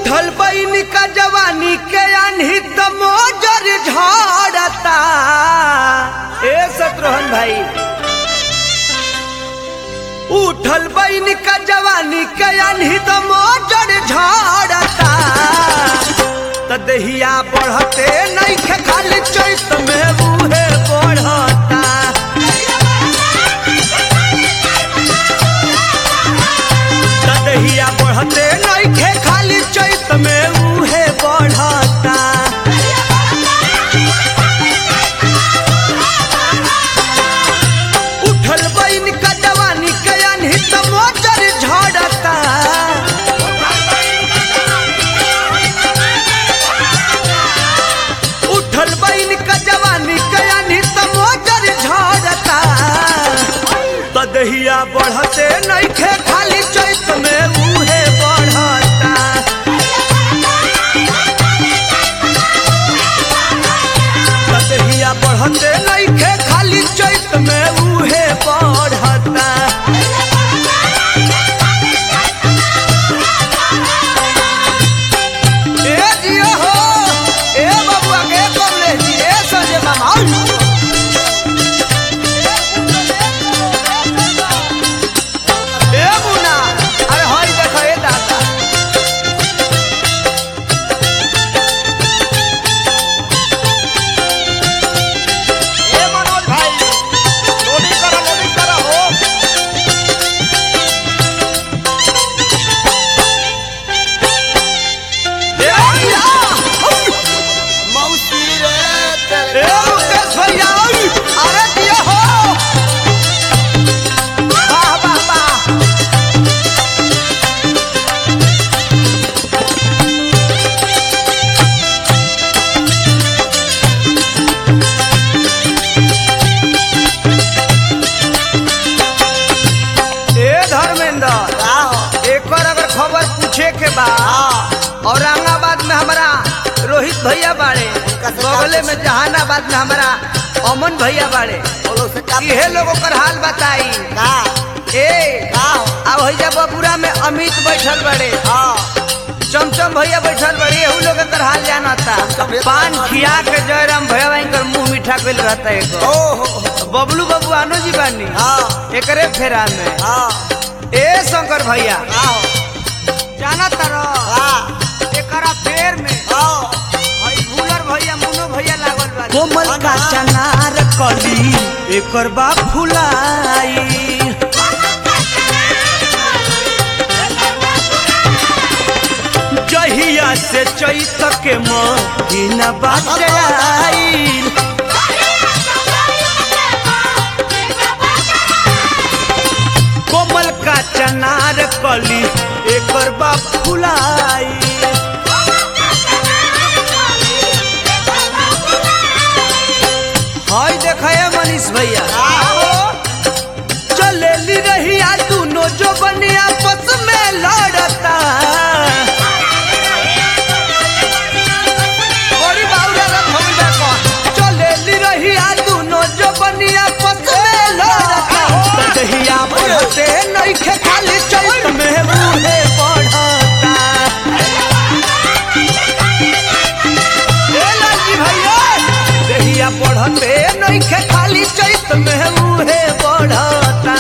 उठल बैन का जवानी के अनहित मोजर झाड़ता ए शत्रुघ्न भाई उठल बैन का जवानी के अनहित मोजर झाड़ता त दहिया बढ़ते नहीं खे खाली चैत में बूहे बढ़ता त दहिया बढ़ते नहीं खे खाली चैत में बूहे बढ़ता उठल बैन का जवानी के अनहित मोजर झाड़ता उठल बैन का जवानी के अनहित मोजर झाड़ता त दहिया बढ़ते नहीं खे खाली चैत में बूहे बढ़ता त दहिया बढ़ते नहीं खे खाली चैत में बूहे बढ़ता ए जियो हो ए बबुआ के कमले जी ए संजय मामा ए मुना अरे हई देखो ए दादा ए मनोज भाई लोडिंग करा लोडिंग करा हो ए भैया मौसी रे ए तेरे मुकेश भैया अरे जियो हो वाह वाह वाह ए धर्मेंद्र एकर अगर खबर पूछे के बा औरंगाबाद में हमारा रोहित भैया बाड़े से बगले में जहानाबाद में हमारा अमन भैया बाड़े बोलो से का इहे लोगों कर हाल बताई का ए का अब भैया बबुरा में अमित बैठल बड़े हां चमचम भैया बैठल बड़े एहू लोग कर हाल जानता चमचम पान भैया खिया के जयराम भैया कर मुंह मीठा कइल रहता एक ओ हो बबलू बबू आनो जी बानी हां एकरे फेरा में हां ए शंकर भैया हां जाना तारो हां एकरा फेर में हां हई भूलर भैया मुनो भैया लागल बा कोमल का चनार कली एकर बा फुलाई जहिया से चैत के महीना बाटे आइल कोमल का चनार कली एकर बा फुलाई हाय देखा है मनीष भैया चलेली रही आ दोनों जो बने आपस में लड़ता बड़ी बाउरा रंग हम देखो चलेली रही आ दोनों जो बने आपस में लड़ता दहिया बढ़ते नहीं खे खाली चैत में बूढ़े बढ़ता ए लालजी भैया दहिया बढ़ते नहीं खे खाली चैत में बूढ़े बढ़ता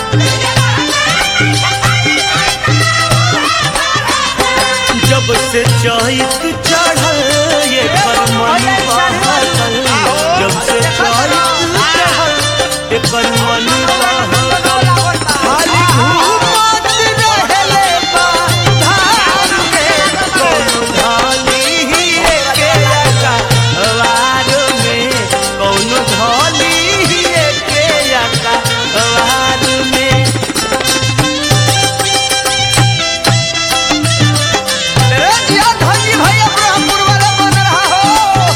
जब से चैत चढ़ल ये पर मन बहकल जब से चैत चढ़ल ये पर मन बहकल खाली घूमत रहेले बा धार में कौनो धाली ही एके अका वार में कौनो धाली ही एके अका वार में ए जिया धनी भैया ब्रह्मपुर वाला बन रहा हो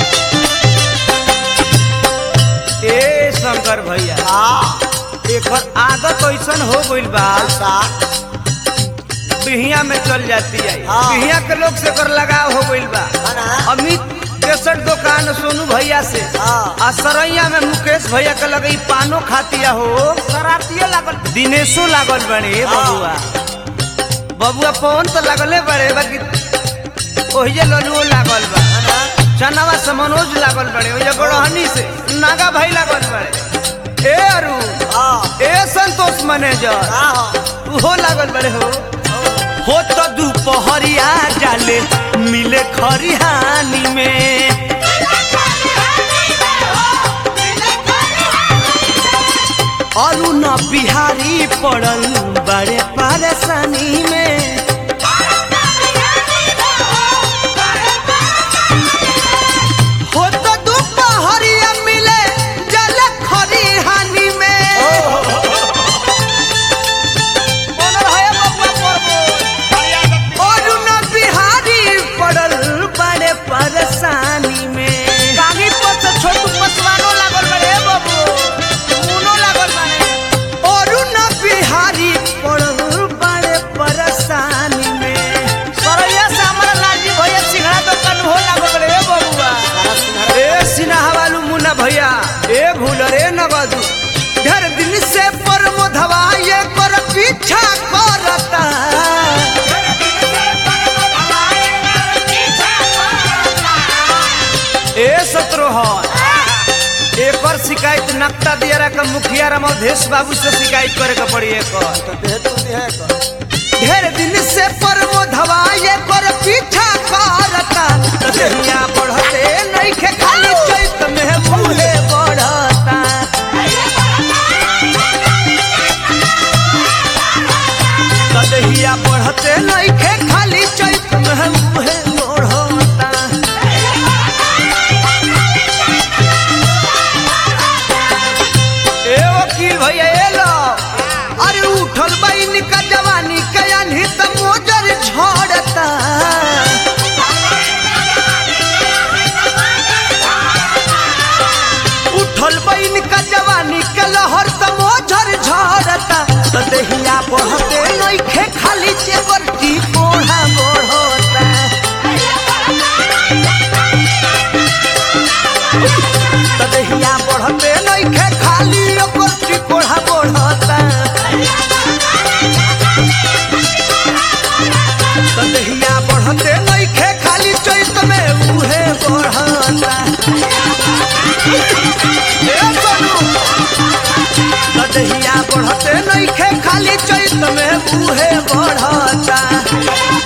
ए शंकर भैया एकर आदत ऐसन हो गइल बा सा बिहिया में चल जाती है हाँ। बिहिया के लोग से कर लगाव हो गइल बा ना अमित केसर दुकान सोनू भैया से हाँ। आ सरैया में मुकेश भैया के लगे पानो खातिया हो शरारतिये लागल दिनेशो लागल बड़े हाँ। बबुआ बबुआ पवन तो लगले बड़े बाकी ओहिजे ललुओ लागल बा चनावा से मनोज लागल बड़े ओहिजे गड़हनी से नागा भाई लागल बड़े ए अरु हाँ ए संतोष मैनेजर हाँ उहो लागल बड़े हो हो तो दोपहरिया जाले मिले खरिहानी में अरुण बिहारी पड़ल बड़े परेशानी में हो तो दोपहरिया मिले जल खरिहानी में अरुण बिहारी पड़ल बड़े परेशानी में कानी पर से छोटू पसवानो लागल बड़े बाबू मुनो लागल बड़े अरुण बिहारी पड़ल बड़े परेशानी में सरैया से हमारा लाजी भैया सिंघड़ा दुकान हो लागल बड़े ए बबुआ ए सिन्हा वालू मुन्ना भैया ए भूल रे नवाजू ढेर दिन से परमोधवा ये कर पीछा करता ए सत्रोहर एकर शिकायत नक्ता दियारा का मुखिया राम अवधेश बाबू से शिकायत करे के पड़ी एकर ढेर दिन से परमोधवा ये कर पीछा करता दहिया बढ़ते नइखे खाली चैत में भूले बढ़ता दहिया बढ़ते नइखे खाली चैत में भूले बढ़ता ए वकील भैया ए लो अरे उठल बइन का जवानी के अनही त मोजर झड़ता उठल बइन का जवानी के लहर त मोजर झड़ता त देहिया बढ़ते नइखे खाली चेवर की कोढ़ा बढ़ता त देहिया बढ़ते नइखे खाली ओकर की कोढ़ा बढ़ता तदहिया बढ़ते नइखे खाली चैत में उहे बढ़ता ए सोनू तदहिया बढ़ते नइखे खाली चैत में उहे बढ़ता